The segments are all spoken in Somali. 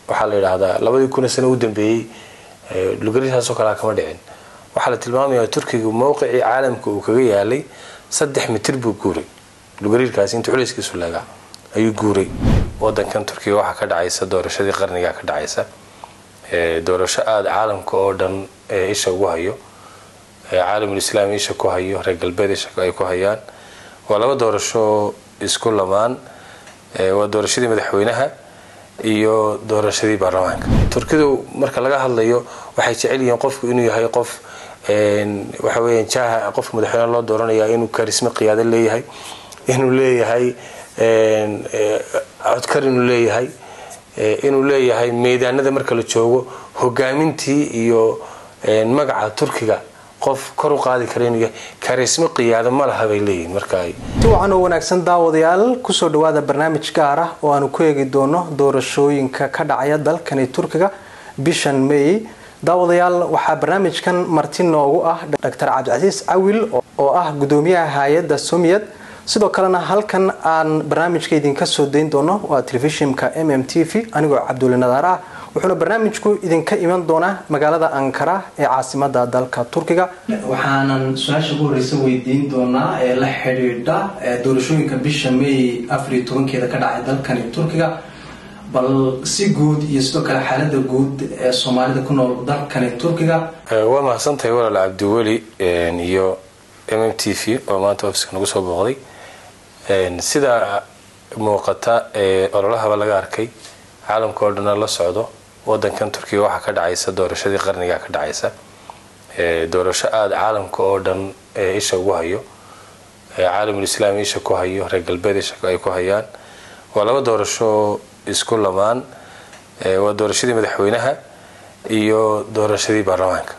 waxaa la yidhaahdaa labadii kuna sano u dambeeyey dhulgariirkaasoo kalea kama dhicin waxaa la tilmaamayaa turkiga mowqicii caalamka uu kaga yaalay saddex mitir buu guuray dhulgariirkaasi inta culayskiisu leegaa ayuu guuray wadankan turkiga waxaa ka dhacaysa doorashadii qarniga ka dhacaysa doorasho aada caalamka oo dhan isha ugu hayo caalamul islaami isha ku hayo reer galbeed isha ay ku hayaan waa laba doorasho isku lamaan waa doorashadii madaxweynaha iyo doorashadii baarlamaanka turkidu marka laga hadlayo waxay jecel yihiin qofku inuu yahay qof waxa weya jaaha qofka madaxweyneha loo dooranaya inuu karismo qiyaado leeyahay inuu leeyahay codkar inuu leeyahay inuu leeyahay meydaanada marka la joogo hogaamintii iyo magaca turkiga qof kor u qaadi kara inuu yahay karismo qiyaado ma laha bay leeyihiin marka ay si wacan oo wanaagsan daawadayaal kusoo dhawaada barnaamij gaar ah oo aanu ku eegi doono doorashooyinka ka dhacaya dalkani turkiga bishan may daawadayaal waxaa barnaamijkan marti noogu ah doctor cabdicasiis cawil oo ah gudoomiyaha hay-adda somiyad sidoo kalena halkan aan barnaamijka idinka soo dayn doono waa telefishinka m m t v anigoo cabdulle nadaar ah wuxuuna barnaamijku idinka iman doonaa magaalada ankara ee caasimada dalka turkiga waxaanan su-aasha ugu horeysa weydiin doonaa ee la xidhiidha doorashooyinka bisha may afariyo tobankeeda ka dhacay dalkani turkiga bal si guud iyo sidoo kale xaalada guud ee soomaalida ku nool dalkani turkiga waa mahadsantahay walaal cabdiweli iyo m m t v oo maanta ofiska nagu soo booqday sida muuqata ee ololahaba laga arkay caalamka oo dhana la socdo wadankan turkiga waxaa ka dhacaysa doorashadii qarniga ka dhacaysa doorasho aada caalamka oo dhan isha ugu hayo caalamul islaami isha ku hayo reer galbeed isha ay ku hayaan waa laba doorasho isku lamaan waa doorashadii madaxweynaha iyo doorashadii baarlamaanka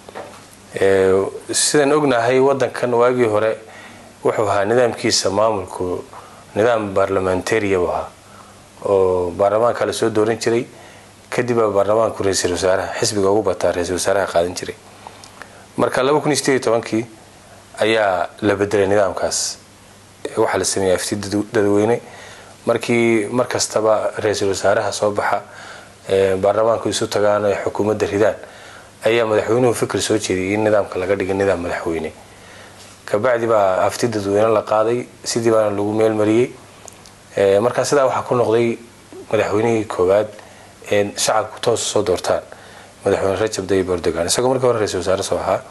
sidaan ognahay wadankan waagii hore wuxuu ahaa nidaamkiisa maamulku nidaam barlamantariya buu ahaa oo baarlamaanka la soo dooran jiray kadib baa baarlamaanku ra-iisul wasaaraha xisbiga ugu bataa ra-isul wasaaraha qaadan jiray marka laba kun iyo sideed iyo tobankii ayaa la bedelay nidaamkaas waxaa la sameeyey afti dadweyne markii mar kastaba ra-iisul wasaaraha soo baxa baarlamaanku isu tagaan ay xukuumadda ridaan ayaa madaxweynuhu fikir soo jeediyay in nidaamka laga dhigay nidaam madaxweyne kabacdi baa afti dadweyne la qaaday sidii baana lagu meelmariyey markaa sidaa waxaa ku noqday madaxweynihii koowaad ee shacabku toosa soo doortaan madaxweyne rajab tayyib erdogan isagoo markii hore ra-isul wasaare soo ahaa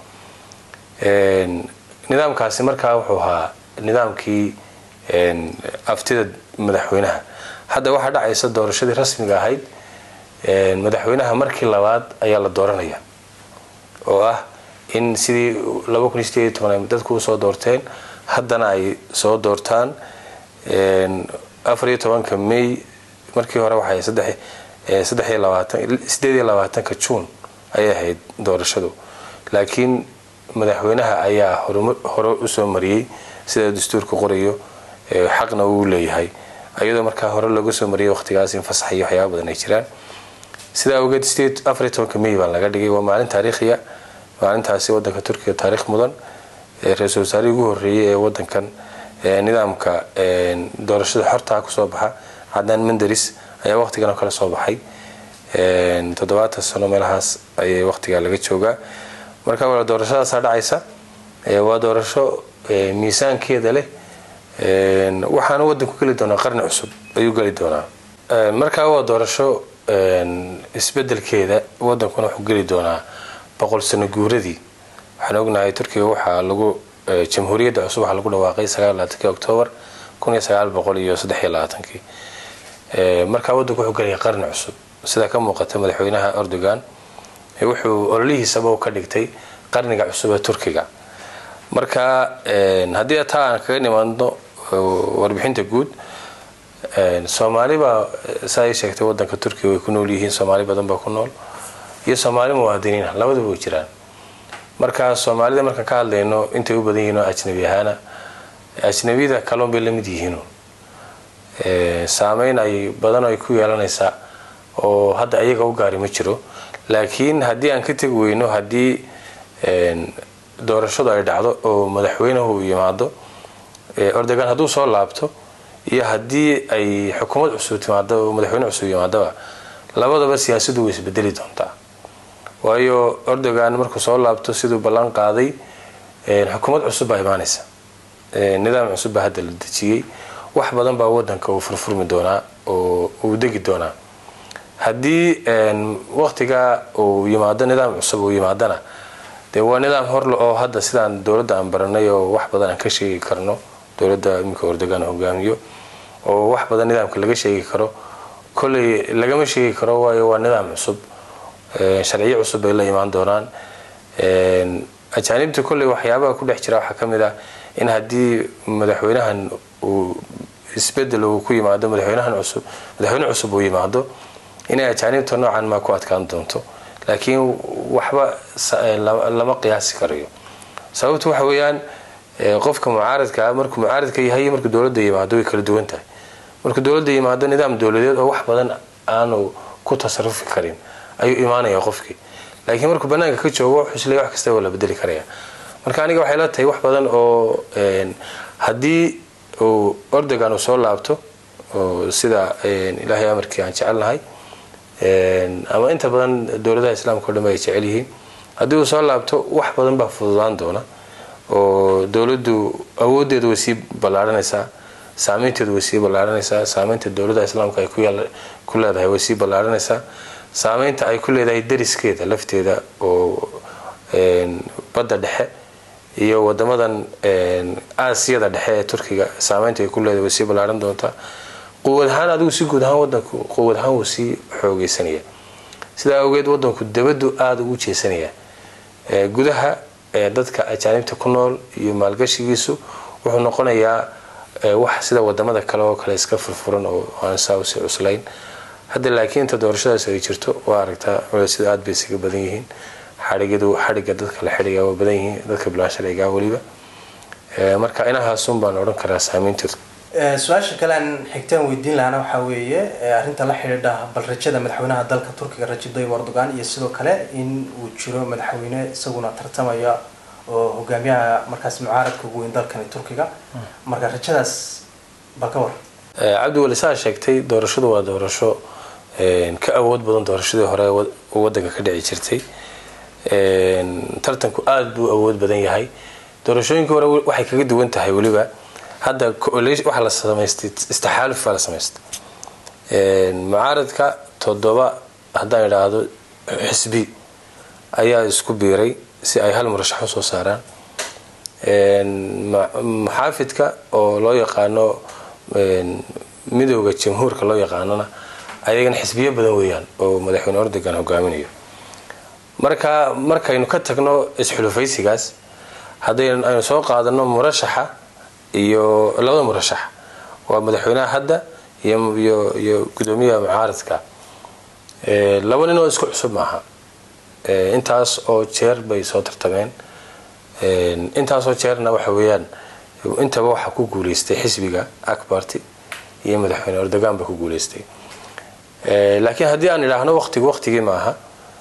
nidaamkaasi markaa wuxuu ahaa nidaamkii aftida madaxweynaha hadda waxaa dhacaysa doorashadii rasmiga ahayd madaxweynaha markii labaad ayaa la dooranaya oo ah in sidii laba kun iyo sideed iyo toban ay dadku usoo doorteen haddana ay soo doortaan afar iyo tobanka may markii hore waxay saddex saddex iyo labaatan sideed iyo labaatanka juun ayay ahayd doorashadu laakiin madaxweynaha ayaa hore usoo mariyey sida dastuurka qorayo xaqna uu leeyahay iyadoo markaa hore looga soo mariyay waqtigaas in fasax iyo waxyaaba badan ay jiraan sidaa awgeed sideed afar iyo tobanka may baa laga dhigay waa maalin taariikhiya maalintaasi wadanka turkiga taariikh mudan ra-iisul wasaarihii ugu horeeyay ee wadankan nidaamka doorashada xortaa kusoo baxa cadnaan mandaris ayaa waqtigan oo kale soo baxay toddobaatan sano meelahaas ayay waqtigaa laga joogaa marka waa doorashadaasaa dhacaysa waa doorasho miisaankeeda leh waxaana wadanku geli doonaa qarni cusub ayuu geli doonaa markaa waa doorasho isbedelkeeda wadankuna wuxuu geli doonaa boqol sano guuradii waxaan ognahay turkiga waxaa lagu jamhuuriyadda cusub waxaa lagu dhawaaqay sagaalaaatankii octoobar kun iyo sagaal boqol iyo saddex iyo labaatankii markaa wadanku wuxuu gelaya qarni cusub sida ka muuqata madaxweynaha erdogan wuxuu ololihiisaba ka dhigtay qarniga cusub ee turkiga marka haddii taa aan kaga nimaadno warbixinta guud soomaali baa saa ay sheegtay wadanka turkiga way ku nool yihiin soomaali badan baa ku nool iyo soomaali muwaadiniina labaduba way jiraan marka soomaalida markaan ka hadlayno intay u badan yihiin oo ajnabi ahaana ajnabiyada kaloon bay lamid yihiin saameyn ay badan ay ku yeelanaysaa oo hadda ayaga u gaari ma jiro laakiin haddii aan ka tegi weyno haddii doorashadu ay dhacdo oo madaxweynuhu yimaado erdogan hadduu soo laabto iyo haddii ay xukuumad cusub timaado oo madaxweyne cusub yimaadaba labadaba siyaasaddu way isbedeli doontaa waayo erdogan markuu soo laabto siduu ballan qaaday xukuumad cusub baa imaanaysa nidaam cusub baa hadda la dejiyey wax badan baa wadanka uu furfurmi doonaa oo uu degi doonaa haddii waqtigaa uu yimaado nidaam cusub uu yimaadana dee waa nidaam horle oo hadda sidaan dowladda aan baranay oo wax badan aan ka sheegi karno dowladda iminka erdogan hogaamiyo oo wax badan nidaamka laga sheegi karo kolley lagama sheegi karo waayo waa nidaam cusub sharciyo cusub bay la imaan doonaan ajaanibta kolley waxyaabaha ku dhex jira waxaa ka mid ah in haddii madaxweynahan uu isbedel uu ku yimaado madaxweynahan cusub madaxweyne cusub uu yimaado inay ajaanibta noocan maa ku adkaan doonto laakiin waxba lama qiyaasi karayo sababtu waxa weeyaan qofka mucaaradkaa markuu mucaaradka yahay markuu dowladda yimaado way kala duwan tahay markuu dowladda yimaado nidaam dowladeed oo wax badan aanu ku tasarufi karin ayuu imaanaya qofkii laakiin markuu banaanka ka joogo wuxuu isleeyahay wax kasta waa la bedeli karaya marka aniga waxay la tahay wax badan oo haddii uu erdogan uu soo laabto oo sida ilaahay amarkii aan jecelnahay ama inta badan dowladaha islaamka o dhan ay jecel yihiin haddii uu soo laabto wax badan baa fududaan doona oo dowladdu awoodeeda way sii ballaaranaysaa saameynteedu way sii ballaaranaysaa saameynta dowladaha islaamka ay ku leedahay way sii ballaaranaysaa saameynta ay ku leedahay dariskeeda lafteeda oo badda dhexe iyo wadamadan aasiyada dhexe ee turkiga saameynta ay ku leedahay way sii ballaaran doontaa quwad ahaan adigu si guud ahaan wadanku quwad ahaan wuu sii xoogeysanaya sidaa awgeed wadanku dabadu aada ugu jeesanaya gudaha dadka ajaanibta ku nool iyo maalgashigiisu wuxuu noqonayaa wax sida wadamada kale oo kale iska furfuran oo aan saa usii cuslayn hadda laakiin inta doorashadaas ay jirto waa aragtaa culaysyadu aada bay isaga badan yihiin xaigyadu xadhigga dadka la xidhiga waa badan yihiin dadka bilaan sharcigaa weliba marka inahaasun baan odhan karaa saameynteedu su-aasha kale aan xigtaan weydiin lahana waxaa weeye arrinta la xidhiidha bal rajada madaxweynaha dalka turkiga rajab tayyib erdogan iyo sidoo kale in uu jiro madaxweyne isaguna tartamaya oo hogaamiyaha markaas mucaaradka ugu weyn dalkani turkiga marka rajadaas bal ka war cabdiwali saa sheegtay doorashadu waa doorasho ka awood badan doorashadii hore wadanka ka dhici jirtay tartanku aada buu awood badan yahay doorashooyinkii hore waxay kaga duwan tahay weliba hadda waxaa la samaystay istixaaluf baa la samaystay mucaaradka toddoba haddaan idhaahdo xisbi ayaa isku biiray si ay hal murashax usoo saaraan muxaafidka oo loo yaqaano midooda jamhuurka loo yaqaanona ayagana xisbiyo badan weeyaan oo madaxweyne erdogan hogaaminayo marka markaynu ka tagno isxulufaysigaas haddaynu aynu soo qaadano murashaxa iyo labada murashax waa madaxweynaha hadda iyo iyo gudoomiyaha mucaaradka laba nin oo isku cusub maaha intaas oo jeer bay soo tartameen intaasoo jeerna waxa weeyaan intaba waxaa ku guuleystay xisbiga akbarty iyo madaxweyne erdogan ba ku guuleystay laakiin haddii aan idhaahno waqtigu waqtigii maaha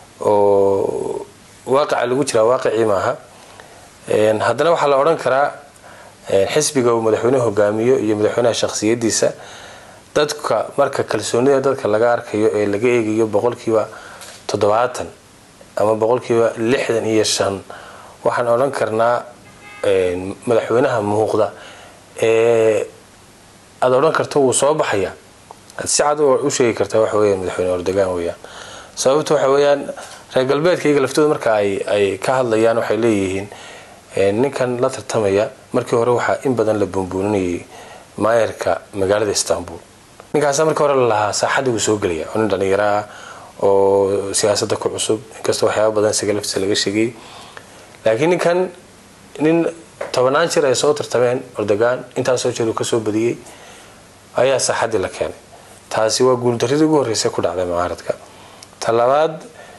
oo waaqica lagu jiraa waaqicii maaha haddana waxaa la odhan karaa xisbiga uu madaxweynuhu hogaamiyo iyo madaxweynaha shakhsiyadiisa dadka marka kalsoonida dadka laga arkayo ee laga eegayo boqolkiiba toddobaatan ama boqolkiiba lixdan iyo shan waxaan odhan karnaa madaxweynaha muuqda ee aada odhan karto wuu soo baxaya aad si cad u sheegi kartaa waxa weya madaxweyne erdogan weyaan sababta waxa weeyaan reer galbeedka iyaga laftooda marka ay ay ka hadlayaan waxay leeyihiin ninkan la tartamaya markii hore waxaa in badan la buunbuuninayay maayarka magaalada istanbul ninkaasa markii hore lalahaa saaxadda wuu soo gelaya oo nin dhalinyaro ah oo siyaasadda ku cusub inkastoo waxyaaba badan isaga laftiisa laga sheegay laakiin ninkan nin tobanaan jir ay soo tartameen erdogan intaasoo jeer uu kasoo badiyey ayaa saaxaddii la keenay taasi waa guuldaridii ugu horreysay ku dhacday mucaaradka ta labaad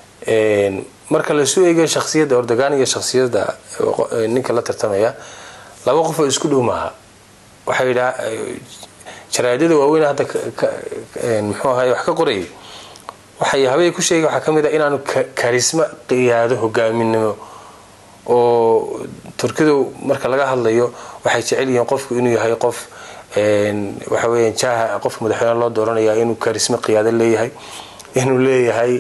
marka lasu eegayo shaksiyadda erdogan iyo shaksiyadda ninka la tartamaya laba qof oo isku dhow maaha waxay yidhaa jaraadada waaweyn hadda muxuu ahay wax ka qorayay waxay habay ku sheegay waxaa ka mid ah inaanu karisma qiyaado hogaaminimo oo turkidu marka laga hadlayo waxay jecel yihiin qofku inuu yahay qof waxa weeyaan jaaha qofka madaxweyne loo dooranaya inuu karisma qiyaado leeyahay inuu leeyahay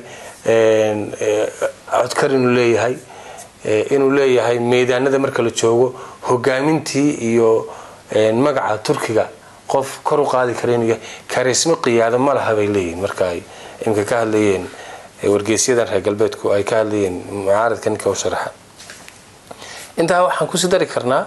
codkar inuu leeyahay inuu leeyahay meedaanada marka la joogo hogaamintii iyo magaca turkiga qof kor u qaadi kara inuu yahay karismo qiyaado ma laha bay leeyihin marka ay imika ka hadlayeen wargeysyadan reer galbeedku ay ka hadlayeen mucaaradka ninka u sharaxa intaa waxaan kusii dari karnaa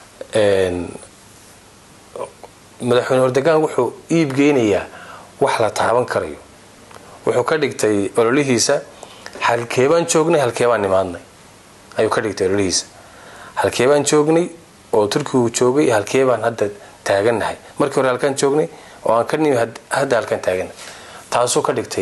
madaxweyne ordogan wuxuu iibgeynayaa wax la taaban karayo wuxuu ka dhigtay ololihiisa halkeebaan joognay halkeebaan nimaadnay ayuu ka dhigtay ololihiisa halkeebaan joognay oo turkigu joogay halkeebaan hadda taagannahay markii hore halkaan joognay oo aan ka nimi hadda halkaan taagannahay taasuu ka dhigtay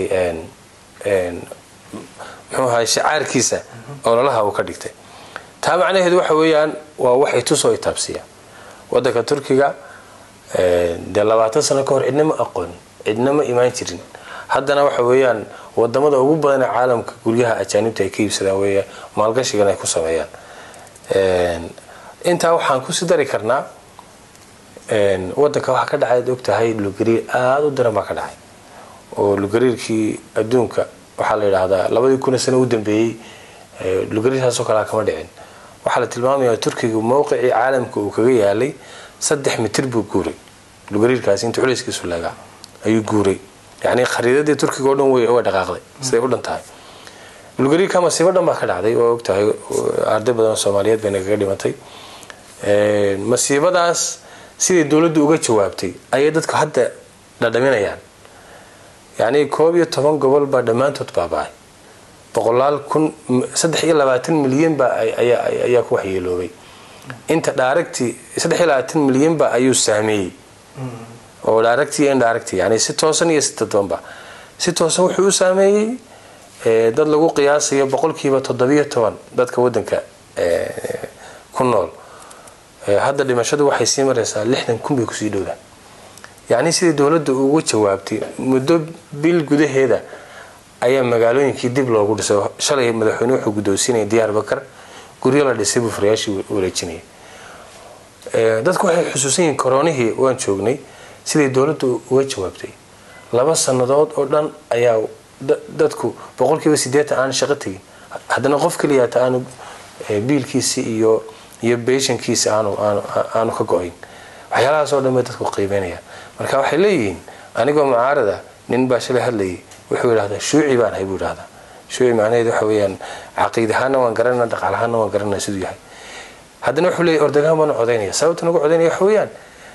muxuu ahay shicaarkiisa ololaha uu ka dhigtay taa macnaheedu waxa weeyaan waa wax itusoo itaabsiya wadanka turkiga dee labaatan sano ka hor cidna ma aqoon cidna ma imaan jirin haddana waxa weeyaan wadamada ugu badan ee caalamka guryaha ajaanibta ay ka iibsadaan weya maalgashigan ay ku sameeyaan intaa waxaan kusii dari karnaa wadanka waxaa ka dhacay ad ogtahay lugariir aada u daran baa ka dhacay oo lugariirkii adduunka waxaa la yidhaahdaa labadii kuna sano u dambeeyey lugariirtaasoo kalea kama dhicin waxaa la tilmaamayaa turkiga mowqicii caalamka uu kaga yaalay saddex mitir buu guuray lugariirkaasi inta culayskiisu leegaa ayuu guuray yacni khariidadii turkiga oo dhan way dhaqaaqday siday u dhan tahay lugariirka masiibo dhan baa ka dhacday waa ogtahay arday badan oo soomaaliyeed bay nagaga dhimatay masiibadaas siday dowladdu uga jawaabtay ayay dadku hadda dhadhaminayaan yacni koob iyo toban gobol baa dhammaantood baaba-ay boqolaal kun saddex iyo labaatan milyan baa ayaa ku waxyeeloobay inta dhaaragti saddex iyo labaatan milyan ba ayuu saameeyey oo dhaaragti iyo indhaaragti yani si toosan iyo si dadbanba si toosan wuxuu u saameeyey dad lagu qiyaasayo boqolkiiba toddobiyo toban dadka wadanka ku nool hadda dhimashadu waxay sii maraysaa lixdan kun bay kusii dhowdaan yacni sidai dowladda uga jawaabtay muddo bil gudaheeda ayaa magaalooyinkii dib loogu dhisay shalay madaxweyne wuxuu guddoonsiinaya diyaar bakar guryo la dhisay buu farayaashii wareejinaya dadku waxay xusuusan yihiin koronihii waan joognay siday dowladdu uga jawaabtay laba sannadood oo dhan ayaa dadku boqolkiiba sideetan aan shaqo tegin haddana qof keliyaata aanu biilkiisi iyo iyo beeshankiisi aanu aanu ka go-ayn waxyaalahaas oo dhan bay dadku qiimeynayaan marka waxay leeyihiin anigoo mucaarada nin baa shalay hadlayay wuxuu yidhahdaa shuuci baan ahay buu yidhahdaa shuuci macnaheedu waxa weeyaan caqiid ahaana waan garanana dhaqaal ahaana waan garanana siduu yahay haddana wuxuu leeyahy ordagaan baanu codaynaya sababta nagu codaynaya waxa weeyaan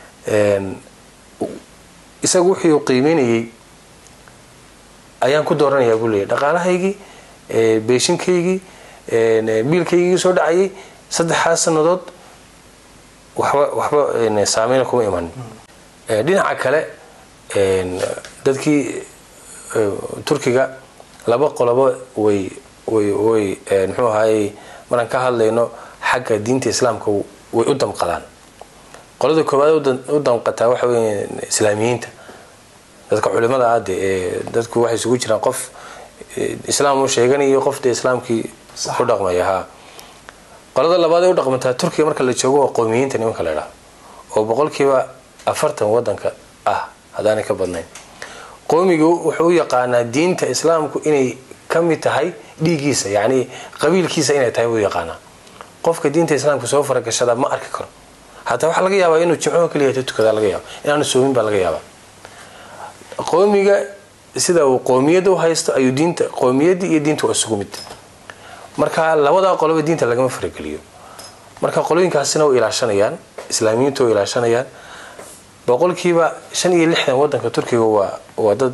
isagu wuxuu qiimeynayay ayaan ku dooranayaa buu leeyahy dhaqaalahaygii beeshinkaygii biilkaygii soo dhacayay saddexaas sannadood waxba waxba saameyna kuma imanin dhinaca kale dadkii turkiga laba qolobo way way way muxuu ahaayey maraan ka hadlayno xagga diinta islaamka way u damqadaan qolada koowaad u damqataa waxa weya islaamiyiinta dadka culimada aade ee dadku waxay isugu jiraan qof islaam u sheeganayo qof dee islaamkii ku dhaqmaya ha qolada labaad ee u dhaqmataa turkiga marka la joogo waa qowmiyiinta nimanka la idhaha oo boqolkiiba afartan wadanka ah haddaanay ka badnayn qowmigu wuxuu u yaqaanaa diinta islaamku inay ka mid tahay dhiiggiisa yacni qabiilkiisa inay tahay buu yaqaanaa qofka diinta islaamka soo faragashada ma arki karo hataa waxaa laga yaabaa inuu jimcuhu kaliya ta tukada laga yaaba inaanu soomin baa laga yaabaa qowmiga sida uu qowmiyadda u haysto ayuu diinta qowmiyaddii iyo diinta waa isugu mid marka labadaa qoloba diinta lagama farageliyo marka qolooyinkaasina way ilaashanayaan islaamiyiintu way ilaashanayaan boqolkiiba shan iyo lixdan wadanka turkiga waa waa dad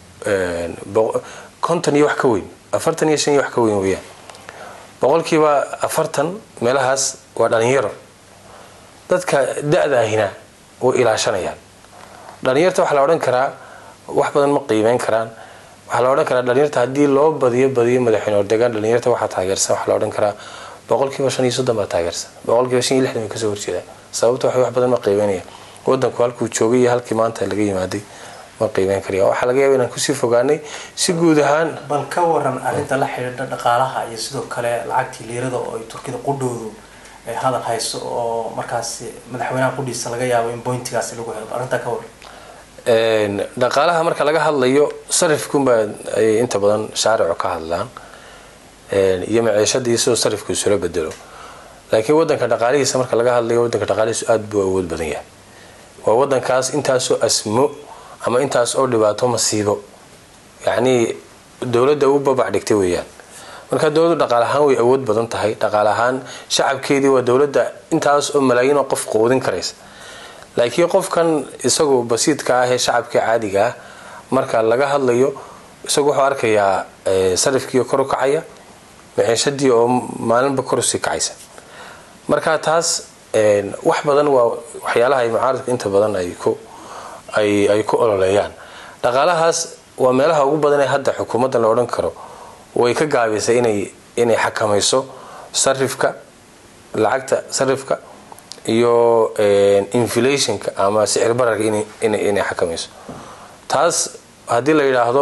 konton iyo wax ka weyn afartan iyo shan iyo wax ka weyn weyaan boqolkiiba afartan meelahaas waa dhalinyaro dadka da-daahina way ilaashanayaan dhalinyarta waxaa la odhan karaa wax badan ma qiimeyn karaan waxaa la odhan karaa dhalinyarta haddii loo badiyo badiyo madaxweyne ordegaan dhalinyarta waxaa taageersan waxaa la odhan karaa boqolkiiba shan iyo soddon baa taageersan boqolkiiba shan iyo lixdan way kasoo horjeedaan sababta waxay wax badan ma qiimeynaya wadanku halkuu joogay iyo halkii maanta laga yimaaday ma qiimeyn karaya waxaa laga yaaba inaan kusii fogaanay si guud ahaan bal ka waran arrinta la xidhiidha dhaqaalaha iyo sidoo kale lacagtii liirada oo ay turkida qudhoodu hadal hayso oo markaasi madaxweynaha qudhiisa laga yaabo in boyntigaasi lagu helo arrintaa ka waran dhaqaalaha marka laga hadlayo sarifkunbaa ay inta badan shaaricu ka hadlaan iyo maciishadii sidoo sarifku isula bedelo laakiin wadanka dhaqaalihiisa marka laga hadlayo wadanka dhaqaalihiisu aada buu awood badan yahay waa wadankaas intaasoo asmo ama intaas oo dhibaato masiibo yacnii dowladda u babac dhigtay weeyaan marka dowladdu dhaqaal ahaan way awood badan tahay dhaqaal ahaan shacabkeedii waa dowladda intaas oo malaayiin oo qof quudin karaysa laakiin qofkan isagu basiidka ah ee shacabka caadiga ah marka laga hadlayo isagu wuxuu arkayaa sarifkii kor u kacaya maciishadii oo maalinba kor usii kacaysa marka taas wax badan waa waxyaalaha ay mucaaradku inta badan ay ku ay ay ku ololeeyaan dhaqaalahaas waa meelaha ugu badan ee hadda xukuumadda la odhan karo way ka gaabisay inay inay xakamayso sarifka lacagta sarifka iyo inflationka ama sicir bararka inay xakamayso taas haddii la yidhaahdo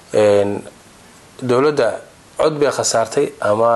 dowladda cod bay khasaartay ama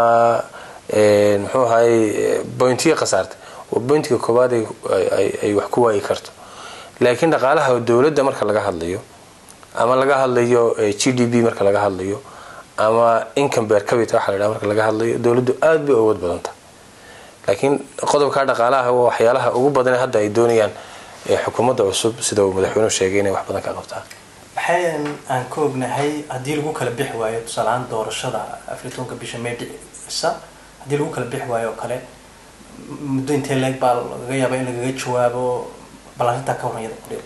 muxuu ahay bointiya khasaartay waa bointiga koowaad ay wax ku waayi karto laakiin dhaqaalaha dowladda marka laga hadlayo ama laga hadlayo g d b marka laga hadlayo ama income beer cabita waxa la yidhaha marka laga hadlayo dowladdu aada bay awood badan tahay laakiin qodobka dhaqaalaha waa waxyaalaha ugu badan hadda ay doonayaan xukuumadda cusub sida uu madaxweynuhu sheegay inay wax badan ka qabtaan maxay aan ka ognahay haddii lagu kala bixi waayo tusaalahaan doorashada afritoonka bisha may dhicisa haddii lagu kala bixi waayo oo kale muddo intee leeg baa laga yaaba in lagaga jawaabo bal arrintaa ka waranyada kudhe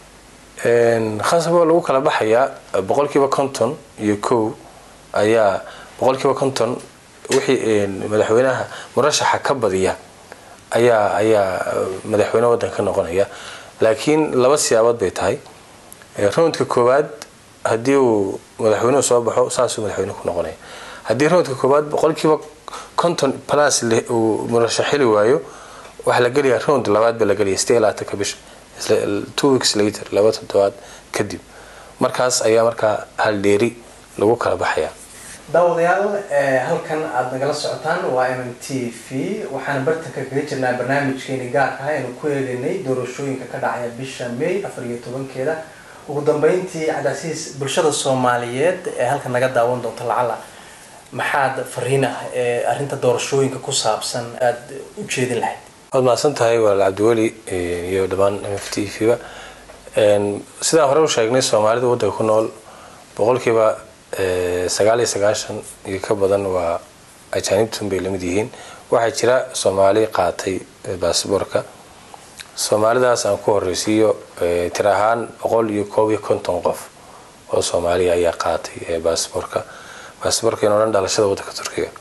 khasab waa lagu kala baxayaa boqolkiiba konton iyo kow ayaa boqolkiiba konton wixii madaxweynaha murashaxa ka badiya ayaa ayaa madaxweyne waddanka ka noqonaya laakiin laba siyaabood bay tahay roundka koowaad haddii uu madaxweynuhu soo baxo saasuu madaxweyne ku noqonaya haddii roundka koowaad boqolkiiba konton plus uu murashax heli waayo waxaa la gelayaa round labaad baa la gelaya sidee iyo labaatanka bisha two weeks later laba toddobaad kadib markaas ayaa markaa haldheeri lagu kala baxayaa daawadayaal halkan aada nagala socotaan waa m m t v waxaana bartanka kaga jirnaa barnaamijkeeni gaarka ah aynu ku eegaynay doorashooyinka ka dhacaya bisha may afar iyo tobankeeda ugu dambeyntii cabdicasiis bulshada soomaaliyeed ee halkan naga daawan doonta lacala maxaad fariin ah ee arrinta doorashooyinka ku saabsan aada u jeedin lahayd waad mahadsan tahay walaal cabdiweli iyo dhammaan m f t v ba sidaan hore u sheegnay soomaalida waddanka ku nool boqolkiiba sagaal iyo sagaashan iyo ka badan waa ajaanibtun bay lamid yihiin waxaa jira soomaali qaatay baasboorka soomaalidaas aan ku horeysiiyo tir ahaan boqol iyo koob iyo konton qof oo soomaaliya ayaa qaatay baasboorka baasboorkan oo dhan dhalashada waddanka turkiga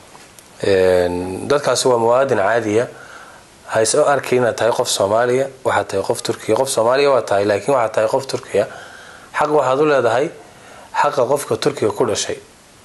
dadkaasi waa muwaadin caadiya haysoo arkay inaad tahay qof soomaaliya waxaad tahay qof turkiya qof soomaaliya waa tahay laakiin waxaad tahay qof turkiya xaq waxaad u leedahay xaqa qofka turkiga ku dhashay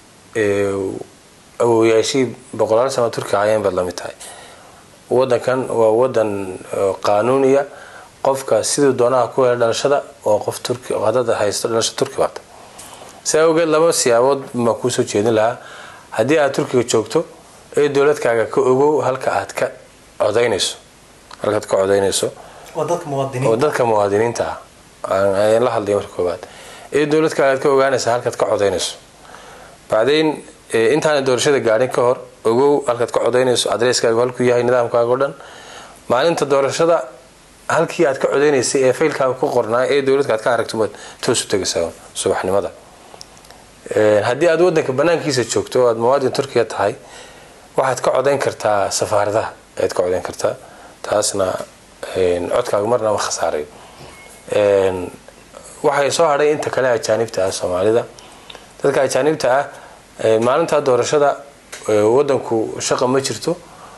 awooyaashii boqolaal sano turkiga ayeen baad lamid tahay wadankan waa wadan qaanuuniya qofka siduu doonaha ku hela dhalashada oo qof turki hadad haysto dhalasho turki baata si awgeed laba siyaabood baan kuusoo jeedin lahaa haddii aad turkiga joogto ee dowladkaaga ka ogow halka aad ka codaynayso halkaad ka codaynayso waa dadka oo muwaadiniinta dadka muwaadiniinta ah ayaan la hadlay marka koobaad ee dowladkaaga aad ka ogaanaysa halkaad ka codaynayso bacdayn intaana doorashada gaadhin ka hor ogow halkaad ka codaynayso adreskaagu halkuu yahay nidaamkaaga o dhan maalinta doorashada halkii aad ka codaynaysay ee faylkaaga ku qornaa ee dowladka aad ka aragto baad toos u tegaysaa subaxnimada haddii aad wadanka banaankiisa joogto oo aad muwaadin turkiya tahay waxaad ka codayn kartaa safaaradaha ayaad ka codayn kartaa taasna codkaaga marnaba khasaarayo waxay soo hadhay inta kale ajaanibta ah soomaalida dadka ajaanibta ah maalintaa doorashada wadanku shaqa ma jirto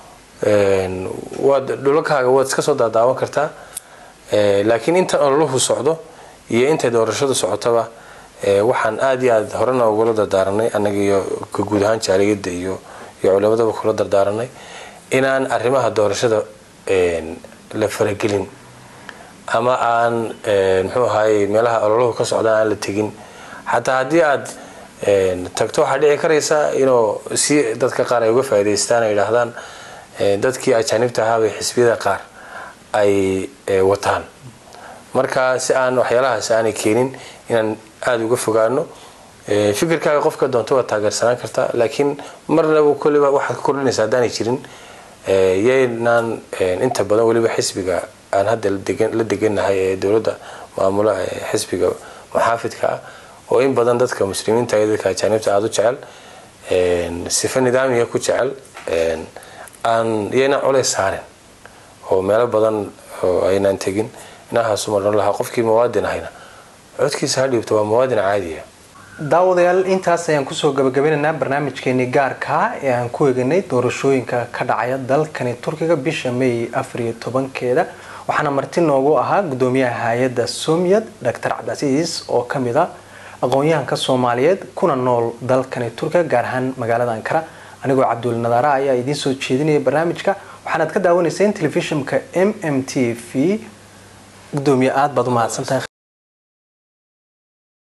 waad dhulakaaga waad iska soo daadaawan kartaa laakiin intan ololuhu socdo iyo intay doorashadu socotaba waxaan aada iyo aada horena ugula dardaaranay annaga iyo ka guud ahaan jaaliyadda iyo iyo culimadaba kula dardaaranay inaan arrimaha doorashada la faragelin ama aan muxuu ahaye meelaha ololuhu ka socdaan aan la tegin xataa haddii aad tagto waxaa dhici karaysa inuu si dadka qaar ay uga faa'idaystaan ay yidhaahdaan dadkii ajaanibta ahaa bay xisbiyada qaar ay wataan marka si aan waxyaalahaas aanay keenin inaan aada uga fogaano fikirkaaga qofka doonto waa taageersanaan kartaa laakiin marnaba kolliba waxaad ka kordhinaysa haddaanay jirin yaynaan inta badan weliba xisbiga aan hadda la deganahay ee dowladda maamula xisbiga muxaafidka ah oo in badan dadka muslimiinta iyo dadka ajaanibta aada u jecel sifa nidaamiga ku jecel aan yaynaan culays saarin oo meelo badan oo aynaan tegin inahaasuma dhan lahaa qofkii muwaadin ahayna codkiisa ha dhiibto waa muwaadin caadiya daawadayaal intaas ayaan kusoo gabagabinaynaa barnaamijkeenii gaarkaa ee aan ku eeganay doorashooyinka ka dhacaya dalkani turkiga bisha may afariyo tobankeeda waxaana marti noogu ahaa gudoomiyaha hay-adda somiyad doctor cabdicasiis oo kamid a aqoon-yahanka soomaaliyeed kuna nool dalkani turkiga gaar ahaan magaalada ankara anigoo cabdul nadaara ayaa idiin soo jeedinaya barnaamijka waxaanaad ka daawanayseen telefishinka m m t v gudoomiye aada baad u mahadsantahay